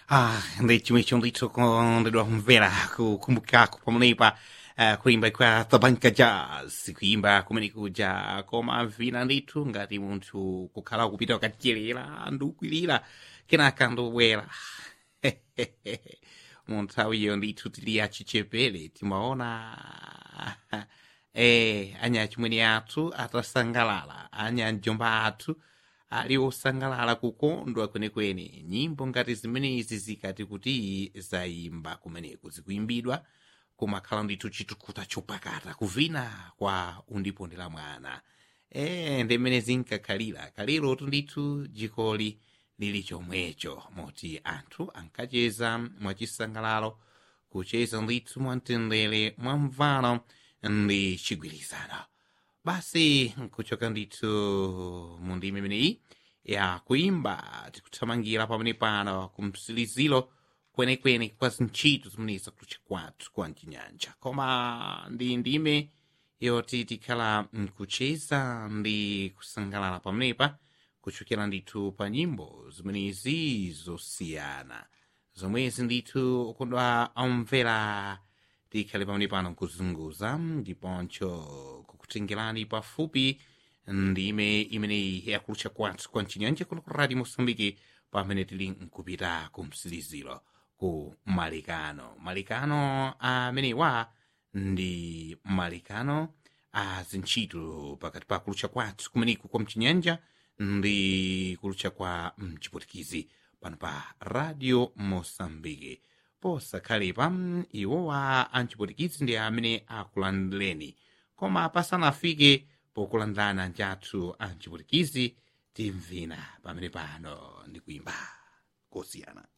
Ah, ndi chimwe chondithu kondedwa kumvera kukumbukako pamenepa uh, kuimba kwa tabanka jazz kuimba kumene kuja koma vina ndithu ngati munthu kukhala kupita ukadyerera ndikukwirira kenaka ndobwera mu nthawiyo ndithu tili achichepere timaona eh, anyachimwene athu atasangalala anyamjomba athu ali osangalala kukondwa kwenekwene nyimbo ngati zimenezi zikati kuti zayimba kumeneku zikuimbidwa kumakhala ndithu chitukuta chopakata kuvina kwa undipondera mwana e ndimene zinkakhalira kalerotu ndithu jikoli lili chomwecho moti anthu ankacheza mwachisangalalo kucheza ndithu mwamtendere mwamvano ndi chigwirizano basi nkuchoka ndithu mu ndime imeneyi ya kuimba tikuthamangira pamene pano kumsiliziro kwenekwene kwa zintchito zimenezi kutcha kwathu kwa mchinyanja koma ndi ndime yoti tikhala mkucheza ndi kusangalala pamenepa kuchokera ndithu pa nyimbo zimenezi zosiyana zomwezi ndithu ukondwa amvera tikhale pamene pano nkuzunguza ndiponcho kukutengerani pafupi ndime imeneyi yakulutcha kwathu kwa mchinyanja kuno ku radio mosambiki pamene tili nkupita ku msiliziro ku malikano malikano amenewa ndi malikano a zintchito pakati pa kulutcha kwathu kumeneku kwa mchinyanja ndi kulutcha kwa mchiputikizi pano pa radio mosambiki posakhalepa iwowa amchiputikizi ndi amene akulandireni koma pasanafike pokulandirana anjathu amchiputikizi timvina pamene pano ndikuimba kosiyana